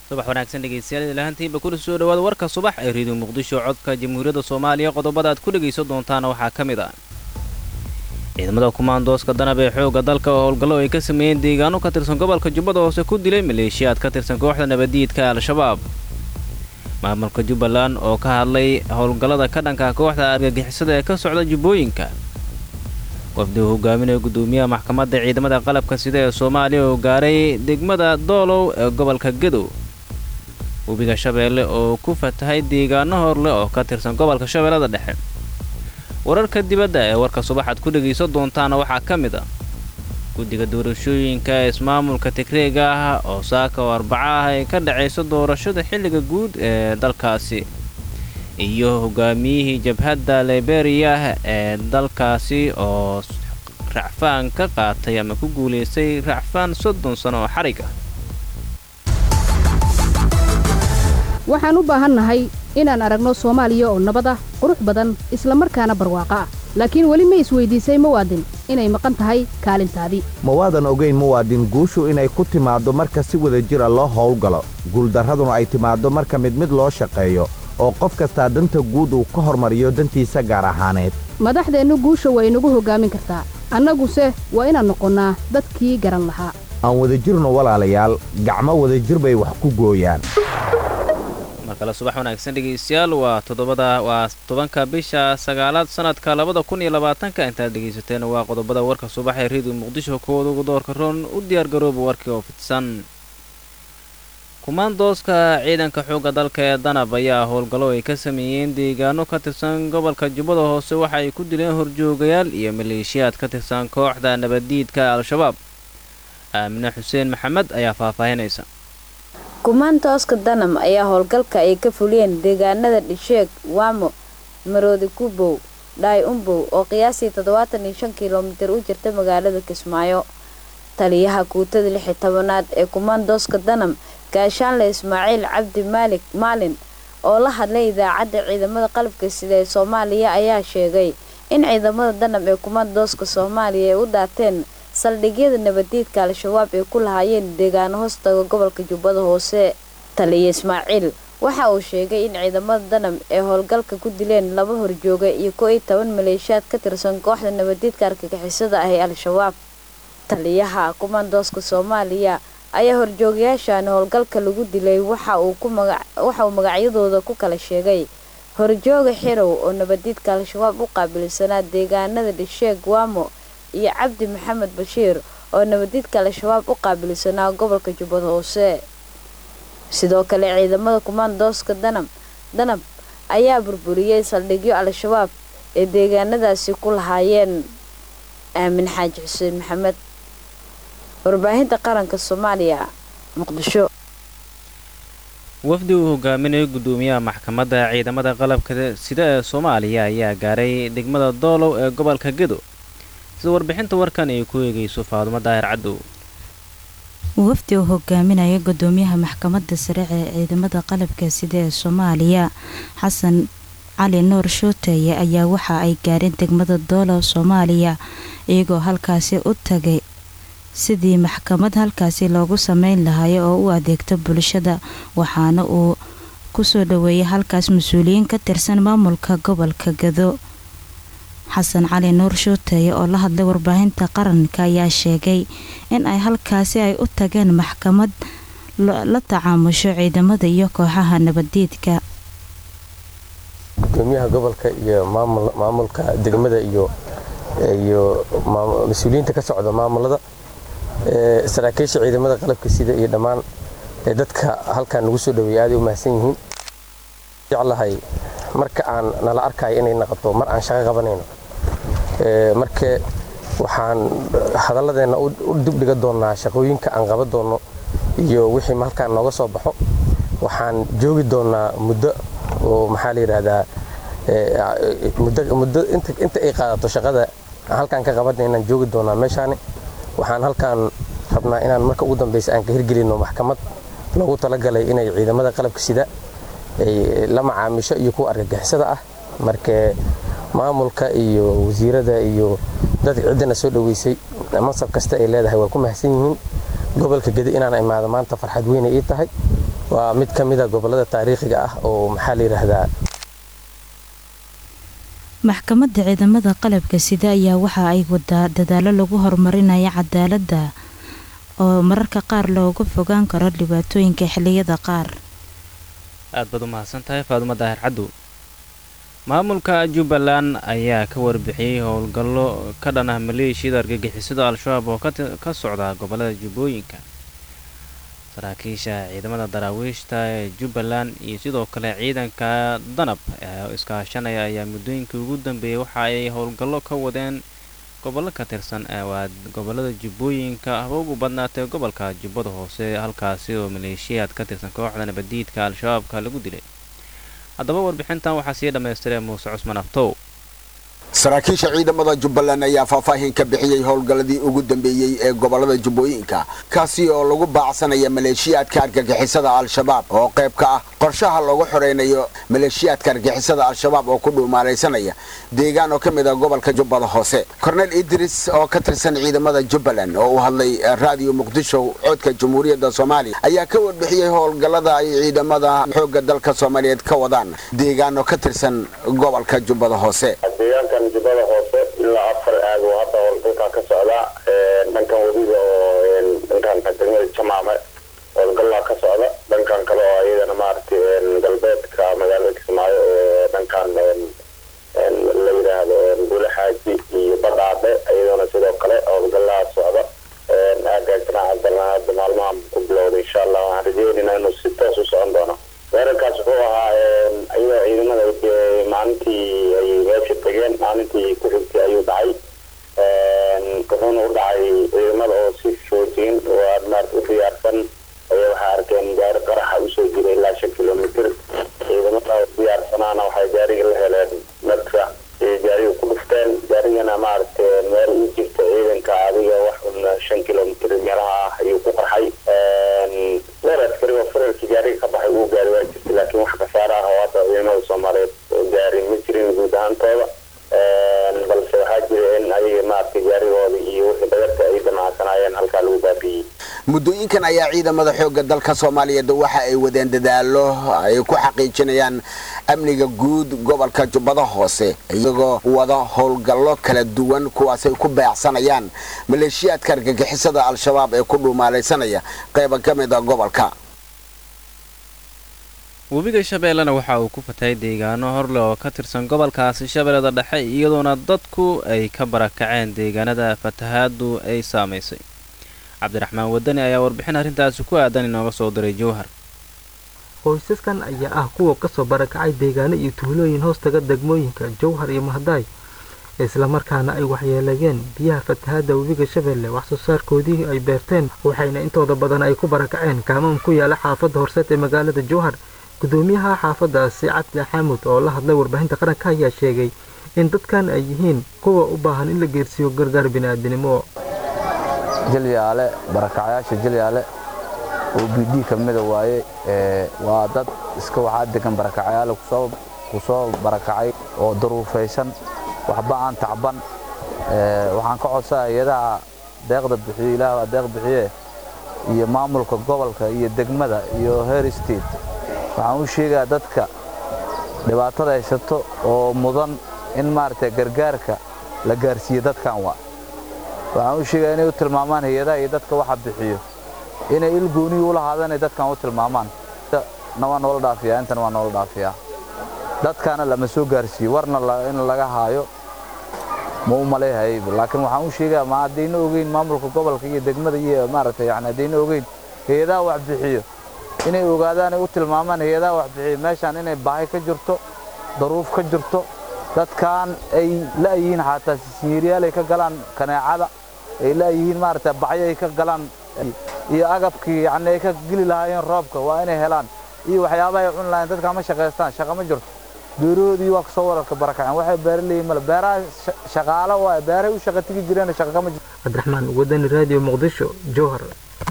subax wanaagsan dhegeystayaal ilahantiinba kuna soo dhawaada warka subax ee reediyo muqdisho codka jamhuuriyadda soomaaliya qodobada aad ku dhegaysan doontaana waxaa ka mid ah ciidamada kumaandooska danab ee xoogga dalka oo howlgallo ay ka sameeyeen deegaano ka tirsan gobolka jubbada hoose ku dilay maleeshiyaad ka tirsan kooxda nabadiidka al-shabaab maamulka jubbaland oo ka hadlay howlgallada ka dhanka kooxda argagixisada ee ka socda jubbooyinka wafdi uu hogaaminaya guddoomiyaha maxkamadda ciidamada qalabka sida ee soomaaliya oo gaaray degmada doolow ee gobolka gadow webiga shabeelle oo ku fatahay deegaano horleh oo ka tirsan gobolka shabeellada dhexe wararka dibadda ee warka subaxaad ku dhegaysan doontaana waxaa ka mid ah guddiga doorashooyinka ismaamulka tigreega ah oo saaka oo arbaco ah ay ka dhacayso doorashada xilliga guud ee dalkaasi iyo hogaamiyihii jabhadda liberiya ee dalkaasi oo racfaan ka qaatay ama ku guulaystay racfaan soddon sano oo xarig ah waxaan u baahannahay inaan aragno soomaaliya oo nabad ah qurux badan isla markaana barwaaqo ah laakiin weli ma isweydiisay muwaadin inay maqan tahay kaalintaadii ma waadan ogayn muwaadin guushu inay ku timaaddo marka si wada jira loo howlgalo guuldarraduna ay timaaddo marka mid mid loo shaqeeyo oo qof kastaa danta guud uu ka hormariyo dantiisa gaar ahaaneed madaxdeennu guusha waa inagu hoggaamin kartaa annaguse waa inaan noqonnaa dadkii garan lahaa aan wadajirno walaalayaal gacmo wadajir bay wax ku gooyaan markale subax wanaagsan dhegaystayaal waa toddobada waa tobanka bisha sagaalaad sanadka labada kun iyo labaatanka intaad dhegaysateen waa qodobada warka subax ee reediyo muqdisho kooda ugu doorka roon u diyaargarooba warkii oo fidsan kumaandooska ciidanka xoogga dalka ee danab ayaa howlgallo ay ka sameeyeen deegaano ka tirsan gobolka jubbada hoose waxa ay ku dileen horjoogayaal iyo maleeshiyaad ka tirsan kooxda nabaddiidka al-shabaab aamine xuseen maxamed ayaa faahfaahinaysa kumaantooska danam ayaa howlgalka ay ka fuliyeen deegaanada dhisheeg waamo maroodi kubow dhaay umbow oo qiyaastii toddobaatan iyo shan kilomitir u jirta magaalada kismaayo taliyaha kuutada lixi tobanaad ee kumaandooska danam gaashaanle ismaaciil cabdi maalik maalin oo la hadlay idaacadda ciidamada qalabka sida ee soomaaliya ayaa sheegay in ciidamada danam ee kumaandooska soomaaliya ay u daateen saldhigyada nabadiidka al-shabaab ay ku lahaayeen deegaano hoostaga gobolka jubbada hoose taliya ismaaciil waxa uu sheegay in ciidamada danam ee howlgalka ku dileen laba horjooga iyo ko iyo toban maleeshiyaad ka tirsan kooxda nabadiidka argagixisada ah ee al-shabaab taliyaha kumaandooska soomaaliya ayaa horjoogayaashan howlgalka lagu dilay waxa uu magacyadooda ku kala sheegay horjooga xirow oo nabadiidka al-shabaab u qaabilsanaa deegaanada dhisheeg waamo iyo cabdi maxamed bashiir oo nabadiidka al-shabaab u qaabilsanaa gobolka jubbada hoose sidoo kale ciidamada kumaandooska danab danab ayaa burburiyey saldhigyo al-shabaab ee deegaanadaasi ku lahaayeen aamin xaaji xuseen maxamed warbaahinta qaranka soomaaliya muqdisho wafdi uu hogaaminayo guddoomiyaha maxkamadda ciidamada qalabka sida ee soomaaliya ayaa gaaray degmada doolow ee gobolka gedo sida warbixinta warkan ay ku eegayso faadumo daahir cadow wafdi uu hogaaminaya gudoomiyaha maxkamadda sare ee ciidamada qalabka sida ee soomaaliya xasan cali nuur shuuteeye ayaa waxa ay gaareen degmada doolow soomaaliya iyagoo halkaasi u tagay sidii maxkamad halkaasi loogu sameyn lahayo oo u adeegto bulshada waxaana uu kusoo dhaweeyay halkaas mas-uuliyiin ka tirsan maamulka gobolka gado xasan cali nuur shuuteeye oo la hadlay warbaahinta qaranka ayaa sheegay in ay halkaasi ay u tageen maxkamad la tacaamusho ciidamada iyo kooxaha nabadiidka gudoomiyaha gobolka iyo maamulka degmada iyo iyo mas-uuliyiinta ka socda maamulada saraakiisha ciidamada qalabka sida iyo dhammaan dadka halkan nagu soo dhaweeyay aaday u mahadsan yihiin jeclahay marka aan nala arkayo inay naqoto mar aan shaqo qabanayno marka waxaan hadalladeena u dibdhiga doonaa shaqooyinka aan qaban doono iyo wixii halkaan nooga soo baxo waxaan joogi doonaa muddo oo maxaa la yidhaahdaa muddo inta ay qaadato shaqada halkaan ka qabanay inaan joogi doonaa meeshaani waxaan halkaan rabnaa inaan marka ugu dambeysa aan ka hirgelino maxkamad loogu talagalay inay ciidamada qalabka sida ay la macaamisho iyo kuwa argagixisada ah marka maamulka iyo wasiirada iyo dadka ciddana soo dhoweysay mansab kasta ay leedahay waa ku mahadsan yihiin gobolka gedi inaan imaado maanta farxad weyne ii tahay waa mid ka mid a gobollada taariikhiga ah oo maxaa la yidhaahdaa maxkamadda ciidamada qalabka sida ayaa waxa ay wadaa dadaalo lagu horumarinaya cadaaladda oo mararka qaar looga fogaan karo dhibaatooyinka xilliyada qaar aad baad u mahadsan tahay faadumo daahir caddow maamulka jubbaland ayaa ka warbixiyey howlgallo ka dhan ah maleeshiyada argagixisada al-shabaab oo ka socda gobollada jubbooyinka saraakiisha ciidamada daraawiishta ee jubbaland iyo sidoo kale ciidanka danab ee iskaashanaya ayaa muddooyinkii ugu dambeeyey waxa ay howlgallo ka wadeen gobollo ka tirsan waa gobollada jubbooyinka haba ugu badnaatee gobolka jubbada hoose halkaasi oo maleeshiyaad ka tirsan kooxda nabadiidka al-shabaabka lagu dilay haddaba warbixintan waxaa sii dhammaystiray muuse cusman aftow saraakiisha ciidamada jubbaland ayaa faahfaahin ka bixiyey howlgalladii ugu dambeeyey ee gobollada jubbooyinka kaasi oo lagu baacsanaya maleeshiyaadka argagixisada al-shabaab oo qayb ka ah qorshaha lagu xoreynayo maleeshiyaadka argagixisada al-shabaab oo ku dhuumaalaysanaya deegaan oo ka mid ah gobolka jubbada hoose kornel idris oo ka tirsan ciidamada jubbaland oo u hadlay raadiyo muqdisho codka jamhuuriyadda soomaaliya ayaa ka warbixiyey howlgallada ay ciidamada xoogga dalka soomaaliyeed ka wadaan deegaan oo ka tirsan gobolka jubbada hoose jubbada hoose ilaa afar aag oo hadda howlgalkaa ka socda dhankan wadiga oo dhankan degmada jamaame howlgallaa ka socda dhankan kale oo iyadana maaragtay galbeedka magaalada kismaayo ee dhankan la yidhaahdo gule xaaji iyo badhaadhe iyadana sidoo kale howlgallaa socda aagaasna haddana hadda maalmaha ku bilowda insha allah waxaan rajeynayna inuu si toos u socon doono weerarkaas wuxuu ahaa iyadoo ciidamada maalintii ay meesha tageen maalintii ku xigtay ayuu dhacay wuxuuna u dhacay ciidamada oo si foojin oo aad maarta u diyaarsan ayaa waxay arkeen gaari qaraxa usoo jiray ilaa shan kilomitr ciidamada diyaarsanaana waxay gaariga la heleen madfa iyo gaariga ku dhufteen gaarigana maaragtay meel u jirta ciidanka adiga wax un shan kilomitr meelaha ah ayuu ku qarxay weer askari oo fararkii gaariga ka baxay uu gaari waa jirtay laakiin wax khasaare ah oo hadda ciidamada soomaaliyeed gaari ma jirin guud ahaantooda balse waxaa jira in ayaga maaragtay gaarigooda iyo wixii dhagarta ay damacsanaayeen halkaa lagu baabi'iyey muddooyinkan ayaa ciidamada xoogga dalka soomaaliyeed waxa ay wadeen dadaalo ay ku xaqiijinayaan amniga guud gobolka jubbada hoose iyagoo wada howlgallo kala duwan kuwaasay ku beecsanayaan maleeshiyaadka argagixisada al-shabaab ee ku dhuumaalaysanaya qayba ka mid a gobolka webiga shabeellena waxa uu ku fatay deegaano horleh oo ka tirsan gobolkaasi shabeellada dhexe iyadoona dadku ay ka barakaceen deegaanada fatahaadu ay saamaysay cabdiraxmaan wadani ayaa warbixin arrintaasi ku aadan inooga soo diray jowhar qoysaskan ayaa ah kuwa kasoo barakacay deegaano iyo tuulooyin hoostaga degmooyinka jowhar iyo mahdaay islamarkaana ay waxyeeleeyeen biyaha fatahaadda webiga shabeelle wax soo saarkoodii ay beerteen waxayna intooda badan ay ku barakaceen kaamam ku yaala xaafadda horseed ee magaalada jowhar gudoomiyaha xaafadaasi cabdi xaamud oo la hadlay warbaahinta qaranka ayaa sheegay in dadkan ay yihiin kuwa u baahan in la geersiiyo gargaar bini'aadinimo jilyaale barakacyaasha jilyaale oo b d ka mida waaye waa dad iska waxaa degan barakacyaale ku soo barakacay oo daruufaysan waxba aan tacban waxaan ka codsaa hay-adaha deeqda bixiyo ilaah waa deeq bixiye iyo maamulka gobolka iyo degmada iyo her state waxaan u sheegaa dadka dhibaatada haysato oo mudan in maaragtay gargaarka la gaarsiiyo dadkan waa waxaan u sheegaa inay u tilmaamaan hay-adaha iyo dadka waxa bixiyo inay il gooniyi u lahaadaan ay dadkan u tilmaamaan na waa noola dhaafiyaa intana waa noola dhaafiyaa dadkaana lama soo gaarsiiyo warna in laga haayo ma u maleehay laakiin waxaan u sheegaa ma haddayna ogeyn maamulka gobolka iyo degmada iyo maaragtay yani haddayna ogeyn hay-adaha wax bixiyo inay ogaadaan ay u tilmaamaan hay-adaha wax bixiyo meeshaan inay baahi ka jirto daruuf ka jirto dadkan ay la'yihiin xataa siiryaal ay ka galaan kaneecada ay la'yihiin maaragtay bacyo ay ka galaan iyo agabkii yani ay ka geli lahaayeen roobka waa inay helaan iyo waxyaabaha ay cuni lahayen dadkaa ma shaqaystaan shaqa ma jirto beerahoodii waa kasoo wararka barakaceen waxay beera leeyihin male beeraha shaqaalo waaye beerahay u shaqa tigi jireen shaqa kama jirto cabdiraxmaan wadani raadiyo muqdisho jowhar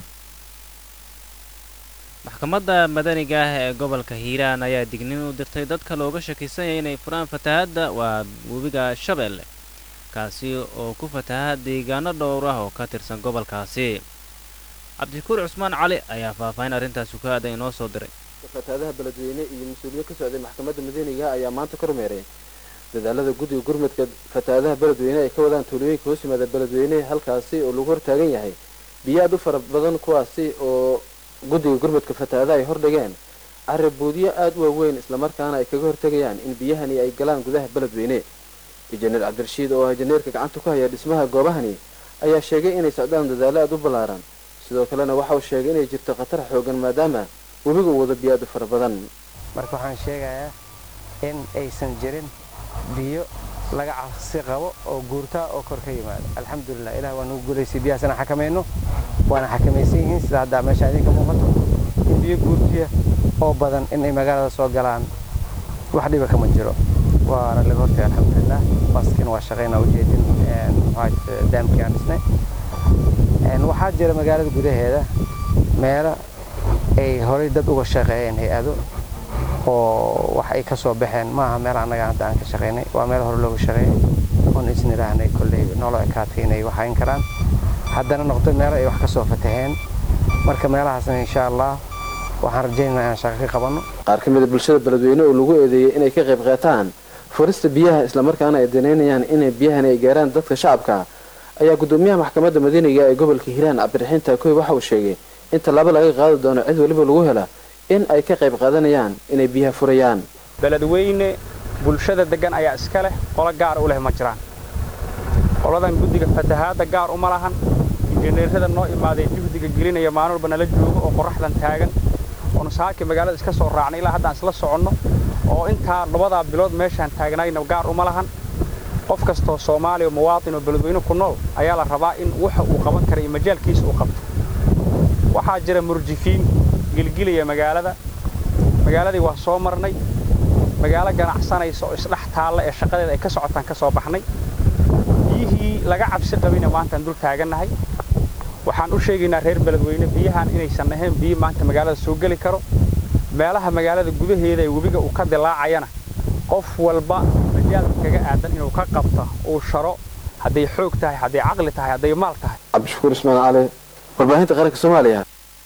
maxkamadda madaniga ah ee gobolka hiiraan ayaa dignin u dirtay dadka looga shakisanyay inay furaan fatahaadda waa webiga shabeelle kaasi oo ku fataha deegaano dhowr ah oo ka tirsan gobolkaasi cabdishakuur cusmaan cali ayaa faahfaahin arrintaasi ku aaday inoo soo diray fataadaha beledweyne iyo mas-uuliyiin ka socday maxkamadda madiiniga ayaa maanta ka rumeeray dadaalada guddiga gurmadka fataadaha beledweyne ay ka wadaan tuulooyinka hoos yimaada beledweyne halkaasi oo lagu hortaagan yahay biyo aad u fara badan kuwaasi oo guddiga gurmadka fataadaha ay hordhigeen carabuudyo aad u waaweyn islamarkaana ay kaga hortegayaan in biyahani ay galaan gudaha beledweyne injineer cabdirashiid oo ah injineerka gacanta ku haya dhismaha goobahani ayaa sheegay inay socdaan dadaalo aad u ballaaran sidoo kalena waxa uu sheegay inay jirto khatar xoogan maadaama webiga uu wado biyo aad u fara badan marka waxaan sheegayaa in aysan jirin biyo laga cabsi qabo oo guurtaa oo kor ka yimaada alxamdulilah ilah waa nagu guulaysay biyahaas inaan xakamayno waana xakamaysan yihiin sida hadda meesha idinka muuqato in biyo guurtiya oo badan inay magaalada soo galaan wax dhiba kama jiro waana laga hortagay alxamdulilah baskiina waa shaqaynaa ujeedin daamkii aan dhisnay waxaa jira magaalada gudaheeda meelo ay horay dad uga shaqeeyeen hay-ado oo wax ay ka soo baxeen maaha meel annaga hadda aan ka shaqaynay waa meel hore looga shaqeeyay oon isna idhaahnay kolley noloo ekaatay inay waxayn karaan haddana noqdo meelo ay wax ka soo fataheen marka meelahaasna insha allah waxaan rajaynaynaa inaan shaqo ka qabanno qaar ka mid a bulshada beledweyne oo lagu eedeeyey inay ka qayb qaataan furista biyaha islamarkaana ay danaynayaan inay biyahani ay gaaraan dadka shacabka ayaa guddoomiyaha maxkamadda madiiniga ee gobolka hiiraan cabdiraxiin taakoy waxa uu sheegay in tallaabo laga qaadi doono cid weliba lagu hela in ay ka qayb qaadanayaan inay biyaha furayaan beledweyne bulshada deggan ayaa iska leh qolo gaara u leh ma jiraan qoladan guddiga fatahaadda gaar uma lahan injineerada noo imaaday juhdiga gelinaya maalin walba nala joogo oo qorraxdan taagan oonu saaki magaalada iska soo raacnay ilaa haddaan isla soconno oo intaa labadaa bilood meeshaan taagnayna gaar uma lahan qof kastoo soomaaliya muwaatin oo beledweyne ku nool ayaa la rabaa in waxa uu qaban kara iyo majaalkiisa uu qabto waxaa jira murjifiin gilgilaya magaalada magaaladii waa soo marnay magaalo ganacsanaysa oo isdhex taalla ee shaqadeeda ay ka socotaan ka soo baxnay biyihii laga cabsi qabina maantaan dul taagannahay waxaan u sheegaynaa reer beledweyne biyahan inaysan ahayn biyo maanta magaalada soo geli karo meelaha magaalada gudaheeda ee webiga uu ka dilaacayana qof walba majaalka kaga aadan inuu ka qabto uu sharo hadday xoog tahay hadday caqli tahay hadday maal tahay cabdishakuur ismaan cali warbaahinta qaranka soomaaliya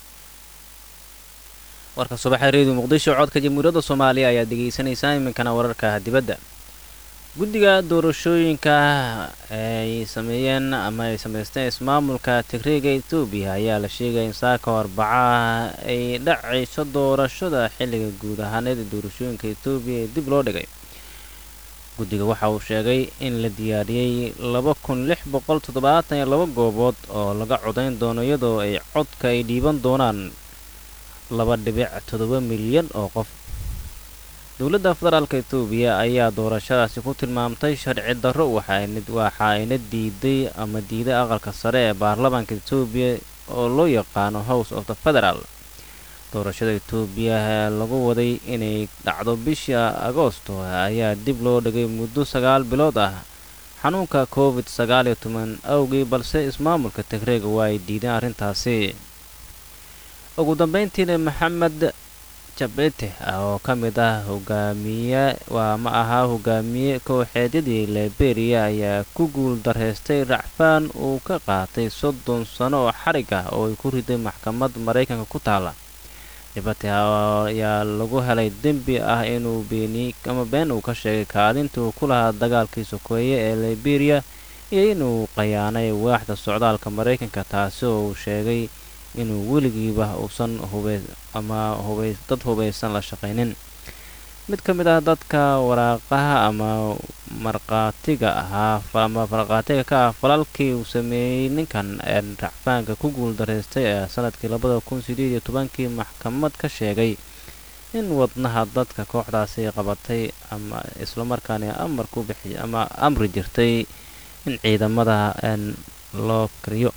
warka subaxa reediyo muqdisho codka jamhuuriyadda soomaaliya ayaad degeysanaysaan iminkana wararka dibadda guddiga doorashooyinka ay sameeyeen ama ay samaysteen ismaamulka tigreega etoobiya ayaa la sheegaya in saaka arbacaha ay dhacayso doorashada xilliga guud ahaaneed ee doorashooyinka etoobiya ee dib loo dhigay guddiga waxa uu sheegay in la diyaariyey laba kun lix boqol toddobaatan iyo laba goobood oo laga codayn doono iyadoo ay codka ay dhiiban doonaan laba dhibic toddoba milyan oo qof dowladda federaalka etoobiya ayaa doorashadaasi ku tilmaamtay sharci darro waxa ayna diiday ama diiday aqalka sare ee baarlamaanka etoobiya oo loo yaqaano house of the federal doorashada etoobiya lagu waday inay dhacdo bisha agoosto ayaa dib loo dhigay muddo sagaal bilood ah xanuunka covid sagaal iyo toban awgii balse ismaamulka tigreega waa ay diideen arrintaasi ugu dambeyntiina maxamed jabete oo ka mid ah hogaamiye waa ma ahaa hogaamiye kooxeedyadii liberia ayaa ku guul darhaystay racfaan uu ka qaatay soddon sano oo xarig ah oo ay ku riday maxkamad maraykanka ku taala jabete ayaa lagu helay dembi ah inuu beeniyey ama been uu ka sheegay kaalinta uu ku lahaa dagaalkii sokeeye ee liberia iyo inuu qayaanay waaxda socdaalka maraykanka taasi oo uu sheegay inuu weligiiba uusan hubey ama hubey dad hubaysan la shaqaynin mid ka mid ah dadka waraaqaha ama markhaatiga ahaa ama markhaatiga ka ah falalkii uu sameeyey ninkan ee racfaanka ku guul daraystay ee sanadkii labada kun sideed iyo tobankii maxkamad ka sheegay in wadnaha dadka kooxdaasi qabatay ama islamarkaana amar ku bixi ama amri jirtay in ciidamada loo kariyo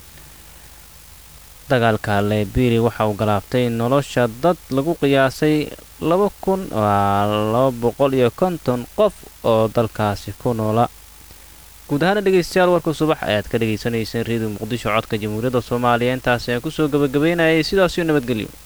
dagaalka liberia waxa uu galaaftay nolosha dad lagu qiyaasay laba kun laba boqol iyo konton qof oo dalkaasi ku noola guud ahaana dhegeystayaal warka subax ayaad ka dhagaysanayseen reediyo muqdisho codka jamhuuriyadda soomaaliya intaasi aan kusoo gabagabeynayay sidaasiyo nabadgelyo